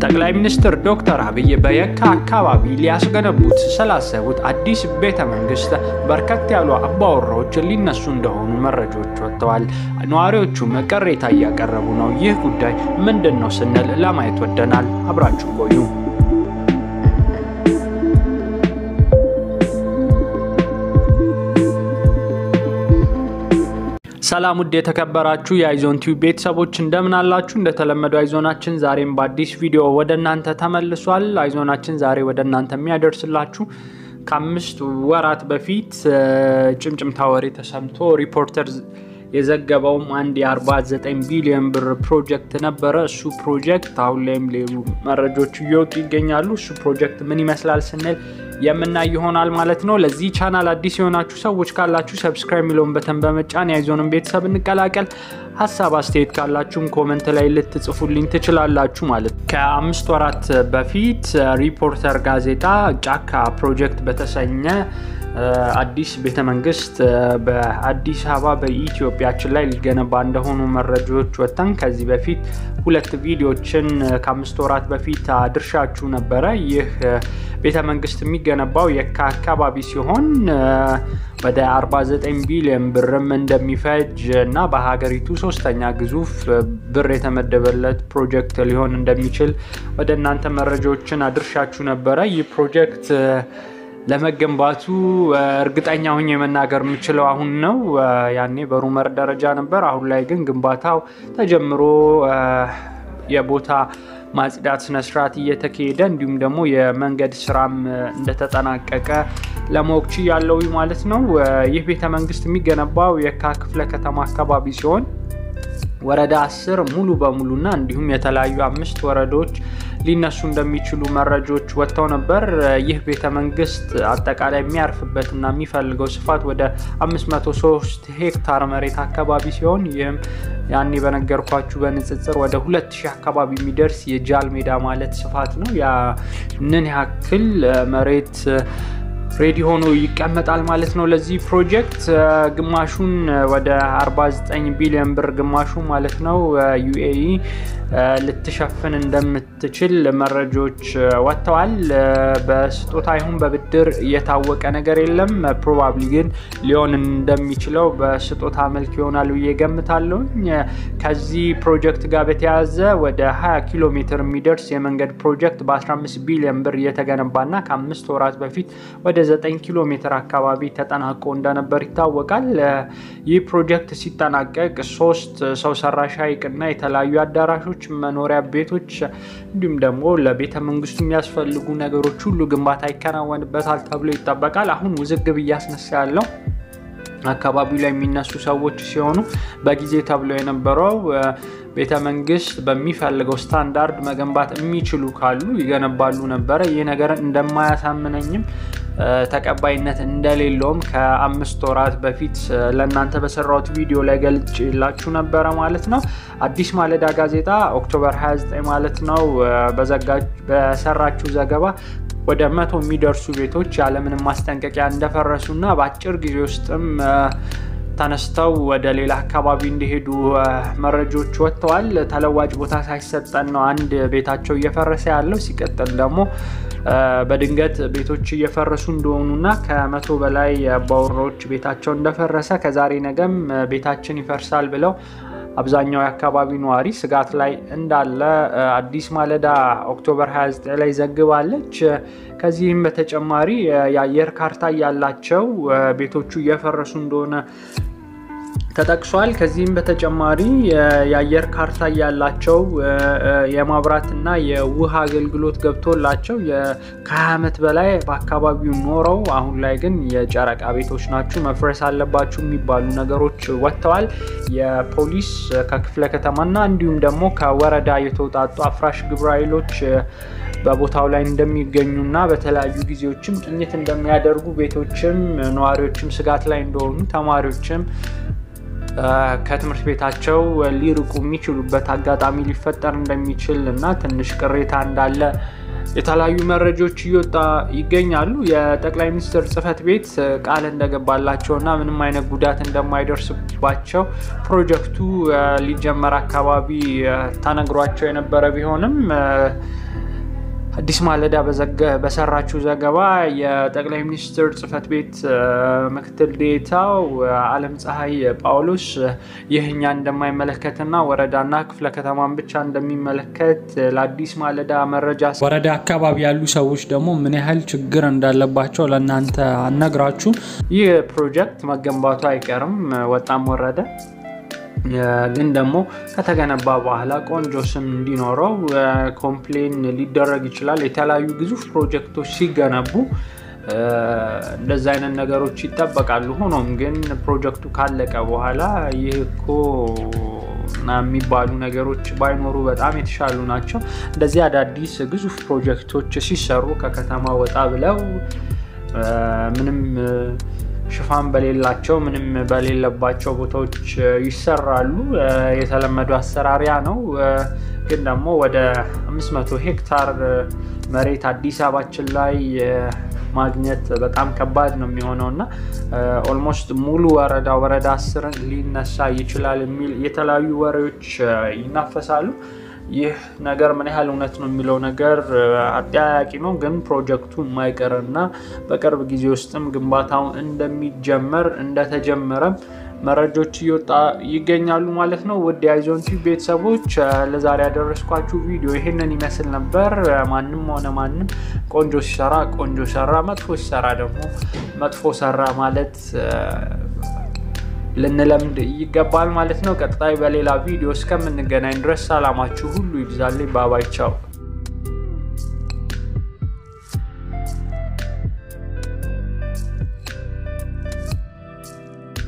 ጠቅላይ ሚኒስትር ዶክተር አብይ በየካ አካባቢ ሊያስገነቡት ስላሰቡት አዲስ ቤተ መንግስት በርከት ያሉ አባወራዎች ሊነሱ እንደሆኑ መረጃዎች ወጥተዋል። ነዋሪዎቹም ቅሬታ እያቀረቡ ነው። ይህ ጉዳይ ምንድን ነው ስንል ለማየት ወደናል። አብራችሁ ቆዩ። ሰላም ውድ የተከበራችሁ የአይዞን ቲዩብ ቤተሰቦች እንደምን አላችሁ? እንደተለመደው አይዞናችን ዛሬም በአዲስ ቪዲዮ ወደ እናንተ ተመልሷል። አይዞናችን ዛሬ ወደ እናንተ የሚያደርስላችሁ ከአምስት ወራት በፊት ጭምጭምታ ወሬ ተሰምቶ ሪፖርተር የዘገበውም አንድ የ49 ቢሊዮን ብር ፕሮጀክት ነበረ። እሱ ፕሮጀክት አሁን ላይም ሌሉ መረጃዎች እየወጡ ይገኛሉ። እሱ ፕሮጀክት ምን ይመስላል ስንል የምናይ ይሆናል ማለት ነው። ለዚህ ቻናል አዲስ የሆናችሁ ሰዎች ካላችሁ ሰብስክራይብ የሚለውን በተን በመጫን የአይዞንን ቤተሰብ እንቀላቀል። ሀሳብ አስተያየት ካላችሁም ኮመንት ላይ ልትጽፉልኝ ትችላላችሁ ማለት ነው። ከአምስት ወራት በፊት ሪፖርተር ጋዜጣ ጫካ ፕሮጀክት በተሰኘ አዲስ ቤተ መንግስት በአዲስ አበባ በኢትዮጵያችን ላይ ሊገነባ እንደሆኑ መረጃዎች ወጥተን ከዚህ በፊት ሁለት ቪዲዮችን ከአምስት ወራት በፊት አድርሻችሁ ነበረ። ይህ ቤተ መንግስት የሚገነባው የካ አካባቢ ሲሆን ወደ 49 ቢሊዮን ብርም እንደሚፈጅ እና በሀገሪቱ ሶስተኛ ግዙፍ ብር የተመደበለት ፕሮጀክት ሊሆን እንደሚችል ወደ እናንተ መረጃዎችን አድርሻችሁ ነበረ። ይህ ፕሮጀክት ለመገንባቱ እርግጠኛ ሁኝ የመናገር የምችለው አሁን ነው። ያኔ በሩመር ደረጃ ነበር። አሁን ላይ ግን ግንባታው ተጀምሮ የቦታ ማጽዳት ስነስርዓት እየተካሄደ እንዲሁም ደግሞ የመንገድ ስራም እንደተጠናቀቀ ለማወቅ ችያለሁ ማለት ነው። ይህ ቤተ መንግስት የሚገነባው የካ ክፍለ ከተማ አካባቢ ሲሆን ወረዳ አስር ሙሉ በሙሉና እንዲሁም የተለያዩ አምስት ወረዳዎች ሊነሱ እንደሚችሉ መረጃዎች ወጥተው ነበር። ይህ ቤተ መንግስት አጠቃላይ የሚያርፍበትና የሚፈልገው ስፋት ወደ 503 ሄክታር መሬት አካባቢ ሲሆን ይህም ያኔ በነገርኳችሁ በንጽጽር ወደ 2000 አካባቢ የሚደርስ የጃል ሜዳ ማለት ስፋት ነው። ያንን ያክል መሬት ሬዲ ሆኖ ይቀመጣል ማለት ነው። ለዚህ ፕሮጀክት ግማሹን ወደ 49 ቢሊዮን ብር ግማሹ ማለት ነው ዩኤኢ ልትሸፍን እንደምትችል መረጃዎች ወጥተዋል። በስጦታ ይሁን በብድር የታወቀ ነገር የለም። ፕሮባብሊ ግን ሊሆን እንደሚችለው በስጦታ መልክ ይሆናል ብዬ ገምታለሁ። ከዚህ ፕሮጀክት ጋር በተያያዘ ወደ 20 ኪሎ ሜትር የሚደርስ የመንገድ ፕሮጀክት በ15 ቢሊዮን ብር እየተገነባና ከአምስት ወራት በፊት ወደ 9 ኪሎ ሜትር አካባቢ ተጠናቆ እንደነበር ይታወቃል። ይህ ፕሮጀክት ሲጠናቀቅ ሶስት ሰው ሰራሽ ሐይቅና የተለያዩ አዳራሾች፣ መኖሪያ ቤቶች እንዲሁም ደግሞ ለቤተ መንግስቱ የሚያስፈልጉ ነገሮች ሁሉ ግንባታ ይከናወንበታል ተብሎ ይጠበቃል። አሁን ውዝግብ እያስነሳ ያለው አካባቢው ላይ የሚነሱ ሰዎች ሲሆኑ በጊዜ ተብሎ የነበረው ቤተ መንግስት በሚፈልገው ስታንዳርድ መገንባት የሚችሉ ካሉ ይገነባሉ ነበረ። ይህ ነገር እንደማያሳምነኝም ተቀባይነት እንደሌለውም ከአምስት ወራት በፊት ለእናንተ በሰራሁት ቪዲዮ ላይ ገልጬላችሁ ነበረ ማለት ነው። አዲስ ማለዳ ጋዜጣ ኦክቶበር 29 ማለት ነው በሰራችሁ ዘገባ ወደ መቶ የሚደርሱ ቤቶች ያለምንም ማስጠንቀቂያ እንደፈረሱና በአጭር ጊዜ ውስጥም ተነስተው ወደ ሌላ አካባቢ እንዲሄዱ መረጃዎች ወጥተዋል። ተለዋጭ ቦታ ሳይሰጠን ነው አንድ ቤታቸው እየፈረሰ ያለው። ሲቀጥል ደግሞ በድንገት ቤቶች እየፈረሱ እንደሆኑና ከመቶ በላይ አባወራዎች ቤታቸው እንደፈረሰ ከዛሬ ነገም ቤታችን ይፈርሳል ብለው አብዛኛው የአካባቢ ነዋሪ ስጋት ላይ እንዳለ አዲስ ማለዳ ኦክቶበር 29 ላይ ዘግባለች። ከዚህም በተጨማሪ የአየር ካርታ ያላቸው ቤቶቹ እየፈረሱ እንደሆነ ተጠቅሷል። ከዚህም በተጨማሪ የአየር ካርታ ያላቸው የማብራትና የውሃ አገልግሎት ገብቶላቸው ከ20 ዓመት በላይ በአካባቢው ኖረው አሁን ላይ ግን የጨረቃ ቤቶች ናችሁ መፍረስ አለባችሁ የሚባሉ ነገሮች ወጥተዋል። የፖሊስ ከክፍለ ከተማና እንዲሁም ደግሞ ከወረዳ የተውጣጡ አፍራሽ ግብረ ኃይሎች በቦታው ላይ እንደሚገኙና በተለያዩ ጊዜዎችም ቅኝት እንደሚያደርጉ ቤቶችም ነዋሪዎችም ስጋት ላይ እንደሆኑ ተማሪዎችም ከትምህርት ቤታቸው ሊርቁ የሚችሉበት አጋጣሚ ሊፈጠር እንደሚችል እና ትንሽ ቅሬታ እንዳለ የተለያዩ መረጃዎች እየወጣ ይገኛሉ። የጠቅላይ ሚኒስትር ጽሕፈት ቤት ቃል እንደገባላቸው እና ምንም አይነት ጉዳት እንደማይደርስባቸው ፕሮጀክቱ ሊጀመር አካባቢ ተነግሯቸው የነበረ ቢሆንም አዲስ ማለዳ በሰራችው ዘገባ የጠቅላይ ሚኒስትር ጽህፈት ቤት ምክትል ዴኤታው አለም ፀሐይ ጳውሎስ ይህ እኛ እንደማይመለከትና ወረዳና ክፍለ ከተማን ብቻ እንደሚመለከት ለአዲስ ማለዳ መረጃ ወረዳ አካባቢ ያሉ ሰዎች ደግሞ ምን ያህል ችግር እንዳለባቸው ለእናንተ አነግራችሁ። ይህ ፕሮጀክት መገንባቱ አይቀርም ወጣም ወረደ ግን ደግሞ ከተገነባ በኋላ ቆንጆ ስም እንዲኖረው ኮምፕሌን ሊደረግ ይችላል። የተለያዩ ግዙፍ ፕሮጀክቶች ሲገነቡ እንደዚ አይነት ነገሮች ይጠበቃሉ። ሆኖም ግን ፕሮጀክቱ ካለቀ በኋላ ይህ እኮ የሚባሉ ነገሮች ባይኖሩ በጣም የተሻሉ ናቸው። እንደዚህ አዳዲስ ግዙፍ ፕሮጀክቶች ሲሰሩ ከከተማ ወጣ ብለው ምንም ሽፋን በሌላቸው ምንም በሌለባቸው ቦታዎች ይሰራሉ። የተለመዱ አሰራሪያ ነው። ግን ደግሞ ወደ 500 ሄክታር መሬት አዲስ አበባችን ላይ ማግኘት በጣም ከባድ ነው የሚሆነው እና ኦልሞስት ሙሉ ወረዳ ወረዳ አስር ሊነሳ ይችላል የሚል የተለያዩ ወሬዎች ይናፈሳሉ። ይህ ነገር ምን ያህል እውነት ነው የሚለው ነገር አጠያያቂ ነው። ግን ፕሮጀክቱ የማይቀር እና በቅርብ ጊዜ ውስጥም ግንባታው እንደሚጀመር እንደተጀመረ መረጃዎች እየወጣ ይገኛሉ ማለት ነው። ውድ የአይዞን ቲዩብ ቤተሰቦች ለዛሬ ያደረስኳችሁ ቪዲዮ ይህንን ይመስል ነበር። ማንም ሆነ ማንም ቆንጆ ሲሰራ ቆንጆ ሰራ፣ መጥፎ ሲሰራ ደግሞ መጥፎ ሰራ ማለት ልንለምድ ይገባል ማለት ነው። ቀጣይ በሌላ ቪዲዮ እስከምንገናኝ ድረስ ሰላማችሁ ሁሉ ይብዛልኝ። ባባይ ቻው።